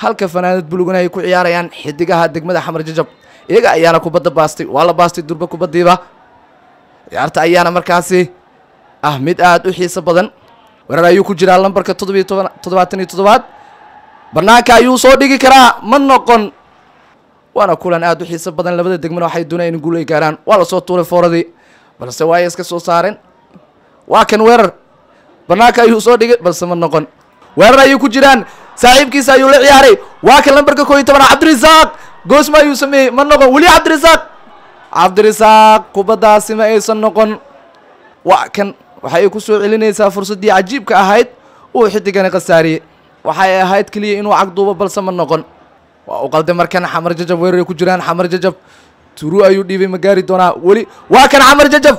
halka fanaanad bulugana ay ku ciyaarayaan xidigaha degmada xamar jajab iyaga ayaana kubadda baastay waa la baastay durba kubaddiiba ciyaarta ayaana markaasi ah mid aada u xiiso badan weerar ayuu ku jiraa lambarka toddobiyo toban toddobaatan iyo toddobaad banaanka ayuu soo dhigi karaa ma noqon waana kulan aada u xiiso badan labada degmana waxay doonayaan in guul ay gaaraan waa lasoo tuuray fooradii balse waa ay iska soo saareen waa kan weerar banaanka ayuu soo dhigay balse ma noqon weerar ayuu ku jiraan saaxiibkiisa ayuu la ciyaaray waa kan lambarka koo iyo tobana cabdirasaaq goosma ayuu sameeyey ma noqon weli cabdirasaaq cabdirasaaq kubaddaasi ma aysan noqon waa kan waxay ku soo celinaysaa fursaddii cajiibka ahayd uu xidigani khasaariyey waxay ahayd keliya inuu cagduubo balse ma noqon waa u qalday markan xamar jajab weeraray ku jiraan xamar jajab turu ayuu dhiibay ma gaari doonaa weli waa kan xamar jajab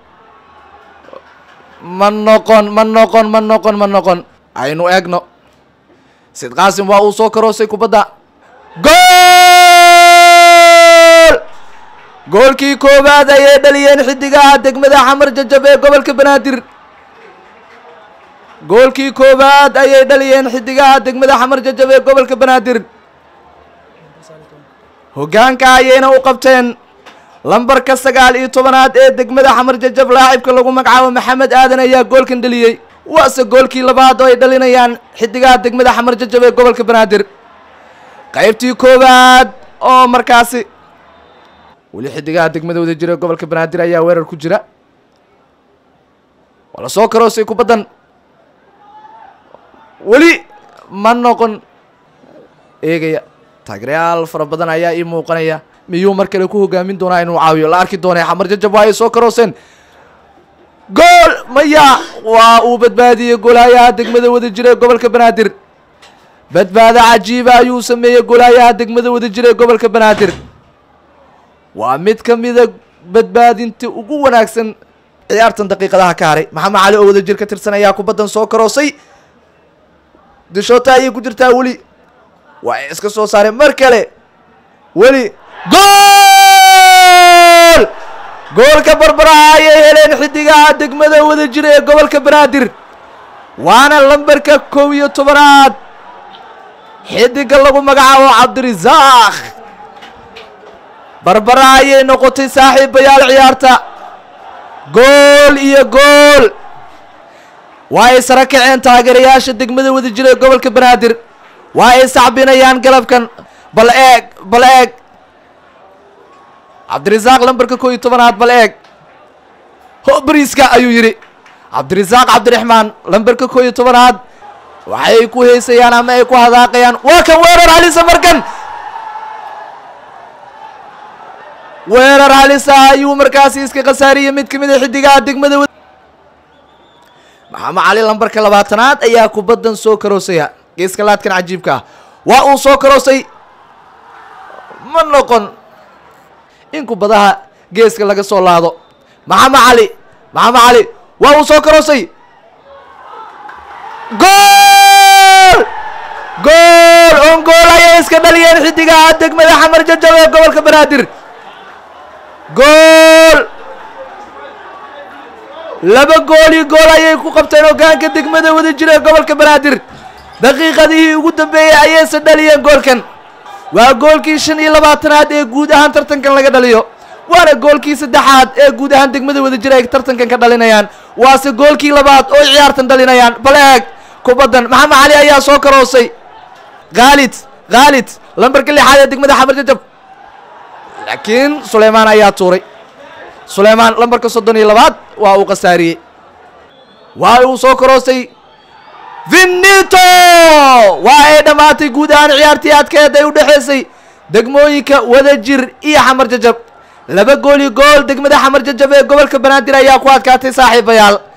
ma noqon ma noqon ma noqon ma noqon aynu eegno sid qaasim waa uu soo karoosay kubadda gool goolkii koowaad ayay dhaliyeen xidigaha degmada xamar jajab ee gobolka banaadir goolkii koowaad ayay dhaliyeen xidigaha degmada xamar jajab ee gobolka banaadir hoggaanka ayayna u qabteen lambarka sagaal iyo tobanaad ee degmada xamar jajab laacibka lagu magacaabo maxamed aadan ayaa goolkan dhaliyey waase goolkii labaad oo ay dhalinayaan xidigaha degmada xamar jajab ee gobolka banaadir qaybtii koowaad oo markaasi weli xidigaha degmada wada jira ee gobolka banaadir ayaa weerar ku jira waa lasoo karoosay kubaddan weli ma noqon eegaya taageerayaal fara badan ayaa ii muuqanaya miyuu mar kale ku hogaamin doonaa inuu caawiyo la arki doonay xamar jajab waa ay soo karooseen gool maya waa uu badbaadiyey golaayaha degmada wada jira ee gobolka banaadir badbaado cajiiba ayuu sameeyey golaayaha degmada wada jira ee gobolka banaadir waa mid ka mida badbaadinta ugu wanaagsan ciyaartan daqiiqadaha ka haray maxamed cali oo wada jir ka tirsan ayaa kubaddan soo karoosay dishoota ayay ku jirtaa weli waa ay iska soo saareen mar kale weli gool goolka barbaraha ayay heleen xidigaha degmada wada jira ee gobolka banaadir waana lambarka kow iyo tobanaad xidiga lagu magacaabo cabdirasaaq barbara ayay noqotay saaxiibayaal ciyaarta gool iyo gool waa ay sara kaceen taageerayaasha degmada wada jira ee gobolka banaadir waa ay sacbinayaan galabkan bal eeg bal eeg cabdirasaaq lambarka koo iyo tobanaad bal eeg ho bariiska ayuu yidhi cabdirasaaq cabdiraxmaan lambarka koo iyo tobanaad waxay ku heysayaan ama ay ku hadaaqayaan waa kan weerar halisa markan weerar halisa ayuu markaasi iska khasaariyey mid ka mid a xidigaha degmada maxamed cali lambarka labaatanaad ayaa kubaddan soo karoosaya geeska laadkan cajiibka ah waa uu soo karoosay ma noqon in kubadaha geeska laga soo laado maxamed cali maxamed cali waa uu soo karoosay gool gool on gool ayay iska dhaliyeen xidigaha degmada xamar jajab ee gobolka banaadir gool laba gool iyo gool ayay ku qabteen hoggaanka degmada wada jira ee gobolka banaadir daqiiqadihii ugu dambeeyey ayayse dhaliyeen goolkan waa goolkii shan iyo labaatanaad ee guud ahaan tartankan laga dhaliyo waana goolkii saddexaad ee guud ahaan degmada wada jira ay tartankan ka dhalinayaan waase goolkii labaad oo ciyaartan dhalinayaan bal eeg kubaddan maxamed cali ayaa soo karoosay khaalid khaalid lambarka lixaad ee degmada xamar jajab laakiin suleymaan ayaa tuuray suleymaan lambarka soddon iyo labaad waa uu khasaariyey waa uu soo karoosay vinito waa ay dhammaatay guud ahaan ciyaartii adkeed ay u dhexaysay degmooyinka wadajir iyo xamar jajab laba gool iyo gool degmada xamar jajab ee gobolka banaadir ayaa ku adkaatay saaxiibayaal